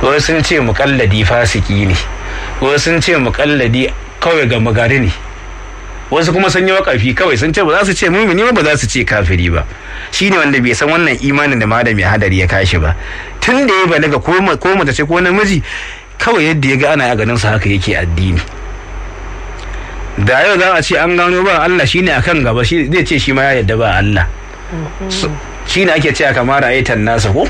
wasu sun ce mukalladi fasiki ne wasu sun ce mukalladi kawai ga magari ne wasu kuma sun yi wakafi kawai sun ce ba za su ce mumini ba za su ce kafiri ba shine wanda bai san wannan imanin da malami hadari ya kashi ba tun da ya balaga ko mace ce ko namiji kawai yadda ya ga ana a ganin sa haka yake addini da yau za a ce an gano ba Allah shine akan gaba shi zai ce shi ma ya yadda ba Allah shine ake cewa kamar ayatan nasa ko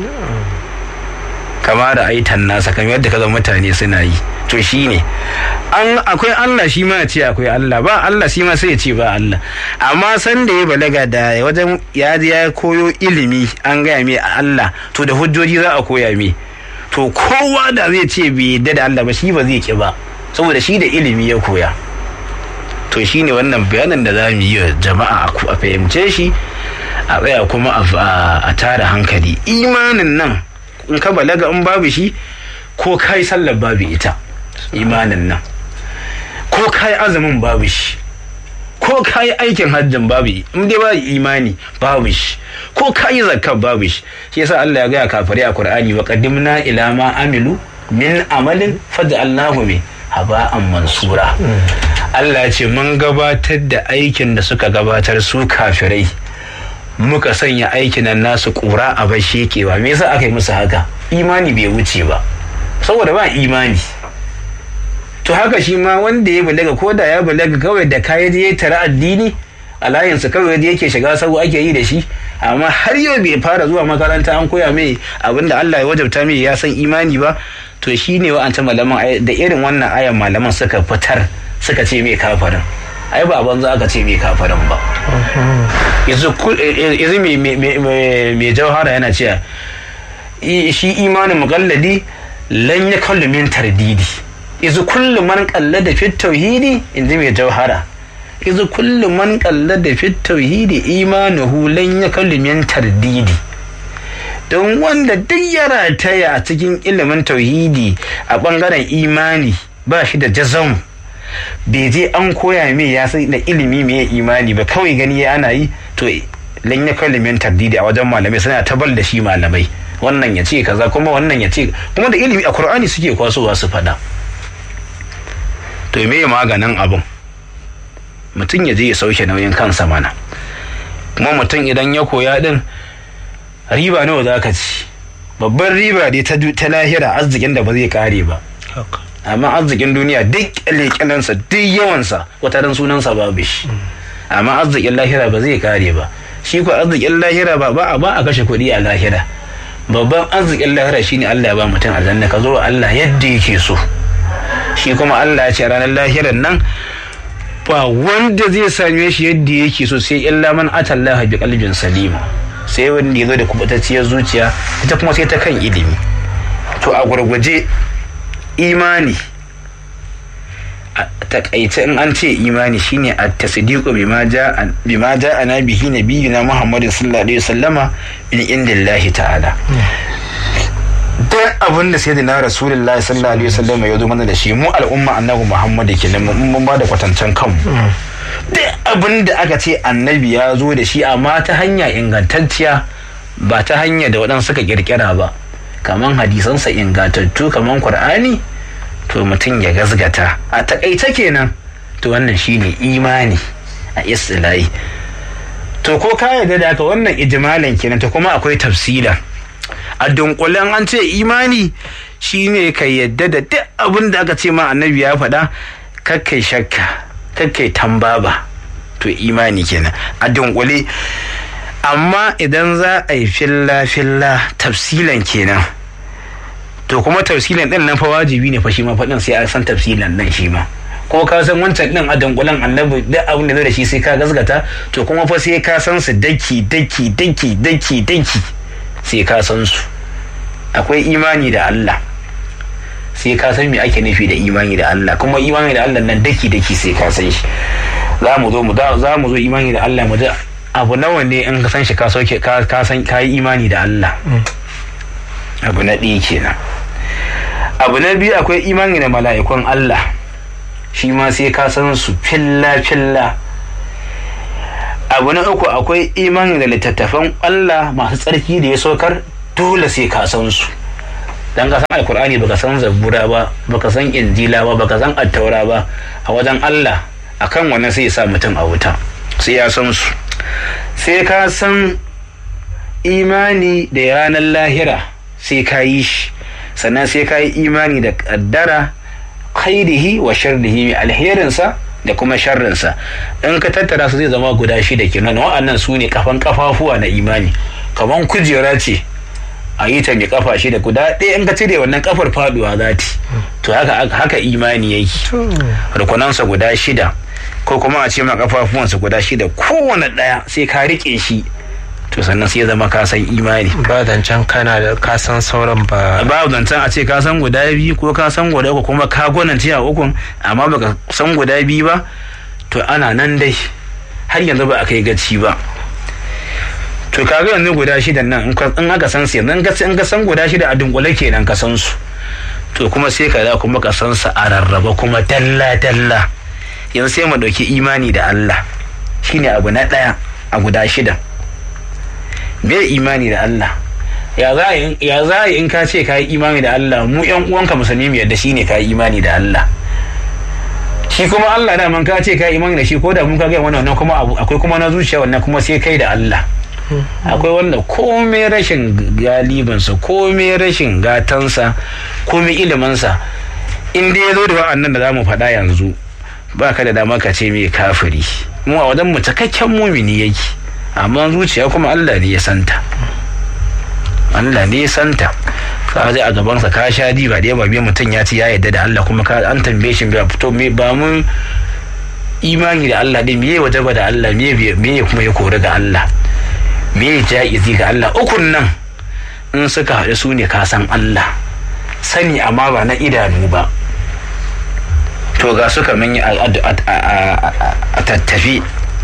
kamar aitan nasa kamar yadda kaza mutane suna yi to shine an akwai Allah shi ma ya ce akwai Allah ba Allah shi ma sai ya ce ba Allah amma san da ya balaga da wajen ya je ya koyo ilimi an gaya mai a Allah to da hujjoji za a koya mai to kowa da zai ce bai yadda da Allah ba shi ba zai ki ba saboda shi da ilimi ya koya to shine wannan bayanin da za mu yi wa jama'a a fahimce shi a tsaya kuma a tara hankali imanin nan in ka balaga in babu shi ko kai sallar babu ita imanin nan ko kai azumin babu shi ko kai aikin hajjin babu in dai ba imani babu shi ko kai zakkar babu shi shi yasa Allah ya gaya kafare a Qur'ani wa qaddimna ila ma amilu min amalin faj'alnahu min haba'an mansura Allah ya ce mun gabatar da aikin da suka gabatar su kafirai muka sanya aikin nan nasu kura a bar shekewa me yasa aka yi musu haka imani bai wuce ba saboda ba imani to haka shi ma wanda ya balaga ko da ya balaga kawai da kayan ya tara addini a layinsa kawai da yake shiga sabu ake yi da shi amma har yau bai fara zuwa makaranta an koya mai abinda Allah ya wajabta mai ya san imani ba to shi ne wa'anta malaman da irin wannan ayan malaman suka fitar suka ce mai kafarin ai ba banza aka ce mai kafarin ba yanzu mai jauhara yana cewa shi imanin mukalladi lan ya kallu min tardidi yanzu kullum man kallada fit tauhidi inji mai jauhara yanzu kullum man kallada fit tauhidi imanuhu lan ya kallu min tardidi don wanda duk ya rataya a cikin ilimin tauhidi a bangaren imani ba shi da jazam bai je an koya mai ya sai da ilimi mai imani ba kawai gani ya ana yi to lan ya kallimin tardidi a wajen malamai suna tabal da shi malamai wannan ya ce kaza kuma wannan ya ce kuma da ilimi a qur'ani suke kwasowa su fada to me maganin abun mutum ya je ya sauke nauyin kansa mana kuma mutum idan ya koya din riba nawa za ka ci babban riba dai ta lahira arzikin da ba zai kare ba amma arzikin duniya duk leƙenansa duk yawansa wata ran sunansa babu shi amma arzikin lahira ba zai kare ba shi ko arzikin lahira ba ba ba a kashe kuɗi a lahira babban arzikin lahira shine Allah ya ba mutum aljanna ka zo Allah yadda yake so shi kuma Allah ya ce ranar lahiran nan ba wanda zai same shi yadda yake so sai illa man atallaha bi qalbin salim sai wanda ya zo da kubutacciyar zuciya ita kuma sai ta kan ilimi to a gurguje imani a takaice in an ce imani shine a tasdiqu bima ja'a bima ja'ana bihi nabiyina Muhammadin sallallahu alaihi wasallama min indillahi ta'ala duk abin da sayyidina rasulullahi sallallahu alaihi wasallama ya zo mana da shi mu al'umma annabi Muhammad kenan mun ba da kwatancan kanmu duk abin da aka ce annabi ya zo da shi amma ta hanya ingantacciya ba ta hanya da waɗansu suka kirkira ba kaman hadisansa ingantattu kaman qur'ani to mutum ya gazgata a takaice kenan to wannan shine imani a istilahi to ko ka yarda da haka wannan ijmalan kenan to kuma akwai tafsila a dunkulen an ce imani shine ka yadda da duk abin da aka ce ma annabi ya faɗa kakkai shakka kakkai tambaba to imani kenan a dunkule amma idan za a yi filla filla tafsilan kenan to kuma tafsilan din nan fa wajibi ne fa shi ma faɗin sai a san tafsilan nan shi ma ko ka san wancan din a dangulan annabi duk abin da zai da shi sai ka gasgata to kuma fa sai ka san su daki daki daki daki daki sai ka san su akwai imani da Allah sai ka san me ake nufi da imani da Allah kuma imani da Allah nan daki daki sai ka san shi za mu zo mu za mu zo imani da Allah mu ji abu nawa ne in ka san shi ka sauke ka san ka yi imani da Allah abu na ɗaya kenan abu na biyu akwai imani da mala'ikun Allah shi ma sai ka san su filla filla abu na uku akwai imani da littattafan Allah masu tsarki da ya saukar dole sai ka san su dan ka san alkur'ani baka san zabura ba baka san injila ba baka san attaura ba a wajen Allah akan wannan sai ya sa mutum a wuta sai ya san su sai ka san imani da ranar lahira sai ka yi shi sannan sai ka yi imani da kaddara khairihi wa sharrihi mai alherinsa da kuma sharrinsa in ka tattara su zai zama guda shida kenan wa'annan su ne kafan kafafuwa na imani kaman kujera ce a yi ta mai kafa shida guda ɗaya in ka cire wannan kafar faduwa za ta to haka haka imani yake rukunansa guda shida ko kuma a ce ma kafafuwansa guda shida kowane ɗaya sai ka riƙe shi to sannan sai ya zama ka san imani ba zancen kana da ka san sauran ba ba zancen a ce ka san guda biyu ko ka san guda uku kuma ka gwanance a ukun amma baka san guda biyu ba to ana nan dai har yanzu ba a kai gaci ba to kaga yanzu guda shida nan in aka san su yanzu in ka san guda shida a dunkule kenan ka san su to kuma sai ka da kuma ka san su a rarraba kuma dalla dalla yanzu sai mu dauki imani da Allah shine abu na daya a guda shida me imani da Allah ya za a yi in ka ce ka yi imani da Allah mu yan uwanka musulmi mu yadda shine ka yi imani da Allah shi kuma Allah da man ka ce ka yi imani da shi ko da mun ka ga wannan kuma akwai kuma na zuciya wannan kuma sai kai da Allah akwai wanda komai rashin galibansa komai rashin gatansa komai ilimansa in dai ya zo da wa'annan da za mu faɗa yanzu ba ka da dama ka ce mai kafiri mu a wajen mu cikakken mumini yake amma zuciya kuma Allah ne ya santa Allah ne ya santa ka zai a gabansa ka sha di ba ba biyu mutum ya ci ya yadda da Allah kuma ka an tambaye shi ba fito me ba mun imani da Allah din me waje ba da Allah me me kuma ya kori ga Allah me ja'izi ga Allah ukun nan in suka haɗu su ne ka san Allah sani amma ba na idanu ba to ga suka mun yi a tattafi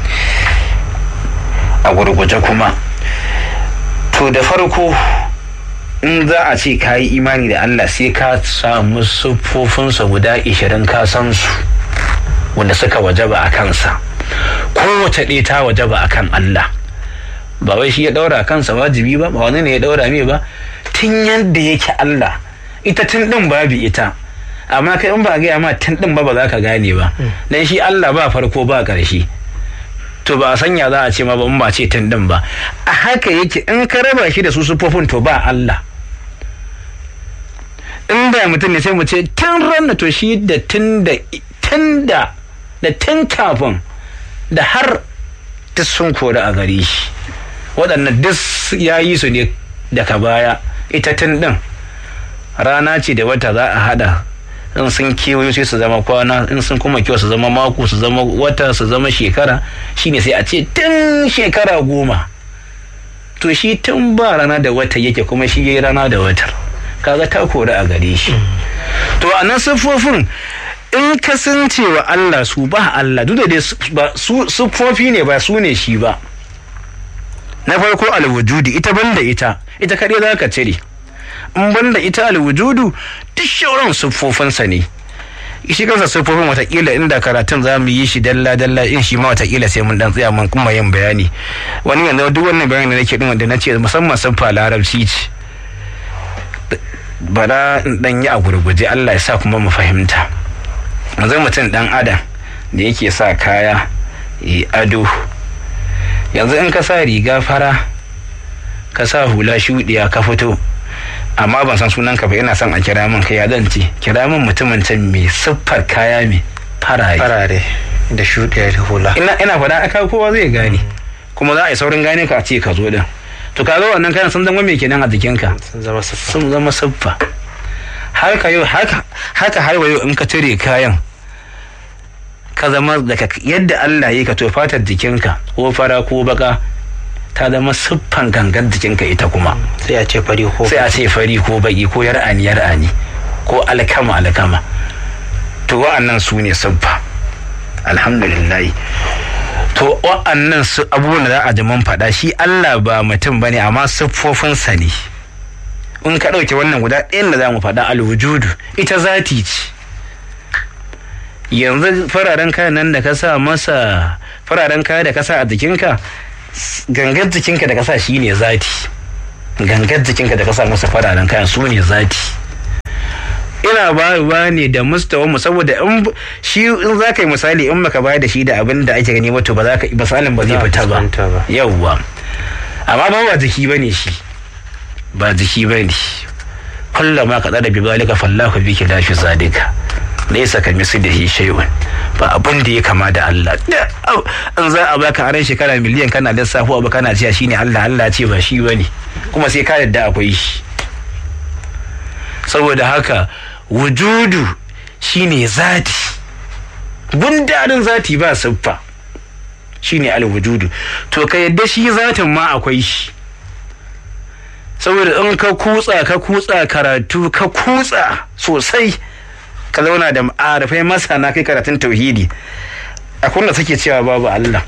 a gurguje kuma to da farko in za a ce ka yi imani da Allah sai ka samu siffofinsa guda ishirin ka san su wanda suka wajaba a kansa kowace ɗaya ta wajaba a kan Allah ba wai shi ya ɗaura kansa wajibi ba ba wani ne ya ɗaura mai ba tun yadda yake Allah ita tun ɗin babu ita amma kai in ba gaya ma tun ɗin ba ba za ka gane ba dan shi Allah ba farko ba ƙarshe to ba a sanya za a ce ma ba in ba ce tun din ba a haka yake in ka raba shi da su sufofin to ba Allah in da mutum ne sai mu ce tun ranna to shi da tun da tun da da tun kafin da har duk sun kori a gare shi waɗannan duk ya yi su ne daga baya ita tun din rana ce da wata za a hada in sun kewayo sai su zama kwana in sun kuma kyau su zama mako su zama wata su zama shekara shine sai a ce tun shekara goma to shi tun ba rana da wata yake kuma shi yayi rana da watar kaga ta kori a gare shi to a nan siffofin in ka san cewa Allah su ba Allah duk da dai su siffofi ne ba su ne shi ba na farko alwujudi ita banda ita ita kaɗai za ka cire in banda ita alwujudu duk shauran siffofinsa ne shi kansa siffofin watakila inda karatun za mu yi shi dalla dalla in shi ma watakila sai mun dan tsaya mun kuma yin bayani wani yanzu duk wannan bayani da nake din wanda nace musamman siffa larabci ce bara in dan yi a gurguje Allah ya sa kuma mu fahimta yanzu mutum dan adam da yake sa kaya yi ado yanzu in ka sa riga fara ka sa hula shuɗiya ka fito amma ban san sunan ka ba ina son a kira min kai ya zan ce kira min mutumin can mai siffar kaya mai farare farare da shuɗiya da hula ina ina faɗa aka kowa zai gane kuma za a yi saurin gane ka a ce ka zo din to ka zo wannan kayan sun zama mai kenan a jikinka sun zama siffa sun zama siffa har ka yau haka haka har yau in ka cire kayan ka zama daga yadda Allah ya ka to fatar jikinka ko fara ko baka ta zama siffan gangan jikinka ita kuma sai a ce fari ko sai a ce fari ko baki ko yar'ani yar'ani ko alkama alkama to wa'annan su ne siffa alhamdulillah to wa'annan su abubuwan da za a ji mun faɗa shi Allah ba mutum bane amma siffofinsa ne in ka ɗauke wannan guda ɗayan da za mu faɗa alwujudu ita zati ce yanzu fararen kayan nan da ka sa masa fararen kaya da ka sa a jikinka gangar jikinka da ka sa shi ne zati gangar jikinka da ka sa masa fararen kayan su ne zati ina ba ne da mustawa mu saboda in shi in za ka yi misali in baka bayar da shi da abin da ake gani wato ba za ka misalin ba zai fita ba yawwa amma ba ba jiki bane shi ba jiki bane kullum ma ka tsada bi zalika fallahu bi ki lafi zalika laysa ka mislihi shay'un ba abin da ya kama da Allah in za a baka aran shekara miliyan kana lissafo abu kana cewa shine Allah Allah ce ba shi bane kuma sai ka yadda akwai shi saboda haka wujudu shine zati gundarin zati ba siffa shine alwujudu to ka yadda shi zatin ma akwai shi saboda in ka kutsa ka kutsa karatu ka kutsa sosai ka zauna da arafai masana kai karatun tauhidi akwai da suke cewa babu Allah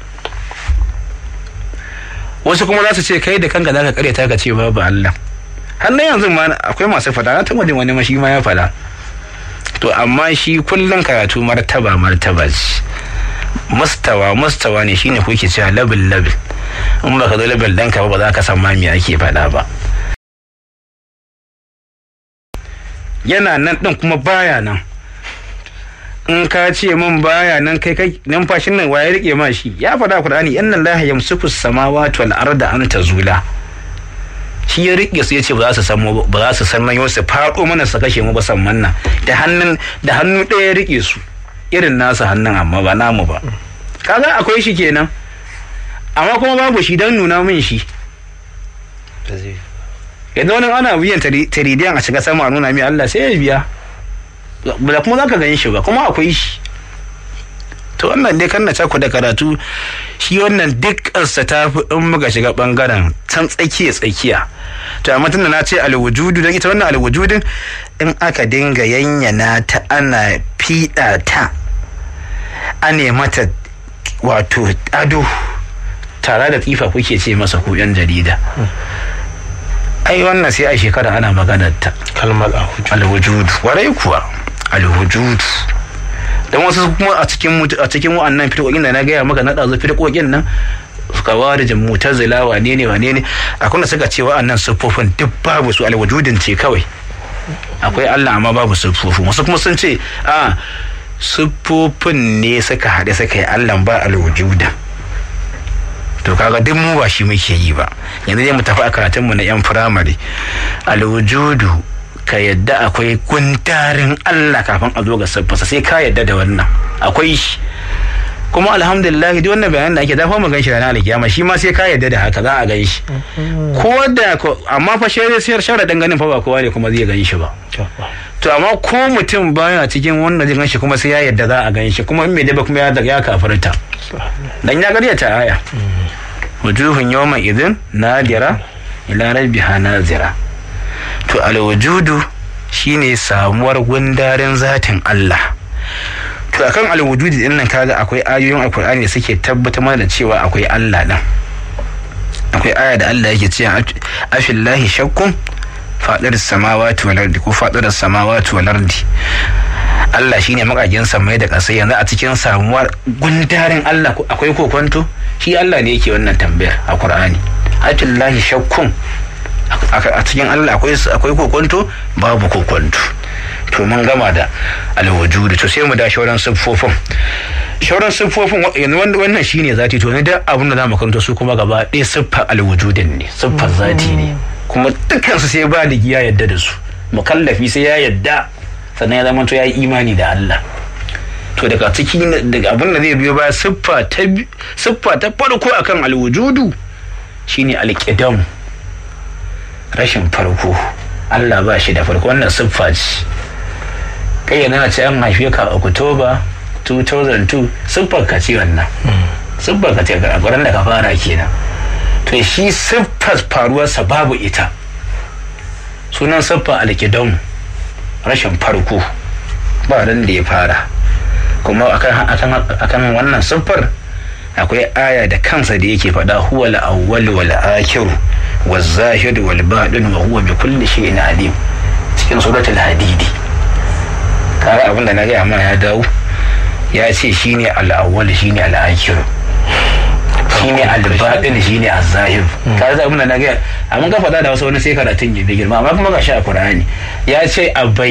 wasu kuma za su ce kai da kanka za ka karyata ka ce babu Allah hannun yanzu ma akwai masu fada na taɓa jin wani mashi ma ya fada to amma shi kullum karatu martaba martaba ce mustawa mustawa ne shine kuke cewa labil labil in baka zo labil ɗanka ba ba za ka san ma me ake faɗa ba yana nan ɗin kuma baya nan in ka ce min baya nan kai kai numfashin nan waye rike ma shi ya faɗa Qur'ani inna Allah yamsuku samawati wal arda an tazula shi ya rike su yace ba za su san ba za su san nan su faɗo mana su kashe mu ba san manna da hannun da hannu ɗaya ya rike su irin nasu hannun amma ba namu ba kaga akwai shi kenan amma kuma babu shi don nuna min shi yanzu wani ana biyan taridiyan a shiga sama a nuna min Allah sai ya biya ba kuma za ka gan shi ba kuma akwai shi to wannan dai kan na caku da karatu shi wannan dukkansa ta fi in muka shiga bangaren can tsakiya tsakiya to amma tunda na ce alwujudu don ita wannan alwujudin in aka dinga yanyana ta ana fiɗa ta ane mata wato ado tare da tsifa kuke ce masa ku yan jarida ai wannan sai a shekara ana maganar ta kalmar alwujudu warai kuwa alwujudu don wasu kuma a cikin a cikin wa'annan firƙoƙin da na gaya maka na ɗazu firƙoƙin nan kawarijin mutazila wane ne wane ne akwai da suka ce wa'annan siffofin duk babu su alwujudin ce kawai akwai Allah amma babu siffofin wasu kuma sun ce a siffofin ne suka haɗe suka yi Allah ba alwujudan to kaga duk mu ba shi muke yi ba yanzu dai mu tafi a karatunmu na yan firamare alwujudu ka yadda akwai gundarin Allah kafin a zo ga siffarsa sai ka yadda da wannan akwai shi kuma alhamdulillah duk wannan bayanan da ake dafa mu ganshi ranar alkiyama shi ma sai ka yadda da haka za a gan shi ko da amma fa shi sai sharadin ganin fa ba kowa ne kuma zai gan shi ba to amma ko mutum baya cikin wannan zai gan shi kuma sai ya yadda za a gan shi kuma in mai daba kuma ya ya kafirta dan ya garyata aya wujuhun yawma idin nadira ila rabbiha nazira to alwujudu shine samuwar gundarin zatin Allah to akan alwujudi din nan kaga akwai ayoyin alkur'ani da suke tabbatar mana da cewa akwai Allah din akwai aya da Allah yake cewa afillahi shakkun fadar samawati wal ardi ko fadar samawati wal ardi Allah shine makagin samai da ƙasa yanzu a cikin samuwar gundarin Allah akwai kokonto shi Allah ne yake wannan tambayar a Qur'ani afillahi shakkun a cikin Allah akwai kokonto babu kokonto to mun gama da alwujudu to sai mu da shauran siffofin shauran siffofin yanzu wannan shine zati to ne da abin da zamu karanta su kuma gaba ɗaya siffar alwujudin ne siffar zati ne kuma dukkan su sai ba da ya yadda da su mukallafi sai ya yadda sannan ya zama to ya yi imani da Allah to daga ciki daga abin da zai biyo baya siffa ta siffa ta farko akan alwujudu shine alqidam rashin farko Allah ba shi da farko wannan siffa ce kai yana ce an haife ka a Oktoba 2002 siffar ka ce wannan siffar ka ce a gurin da ka fara kenan to shi siffar faruwarsa babu ita sunan siffar alkidam rashin farko ba ran da ya fara kuma akan wannan siffar akwai aya da kansa da yake faɗa huwa al-awwal wal akhir wal zahir wal batin wa huwa bi kulli shay'in alim cikin suratul hadidi kaga abin da na gaya ma ya dawo ya ce shine al-awwal shine al-akhir shine al-batin shine az-zahir kaga abin da na gaya amma ka faɗa da wasu wani sai karatun ya bi girma amma kuma ga shi a Qur'ani ya ce a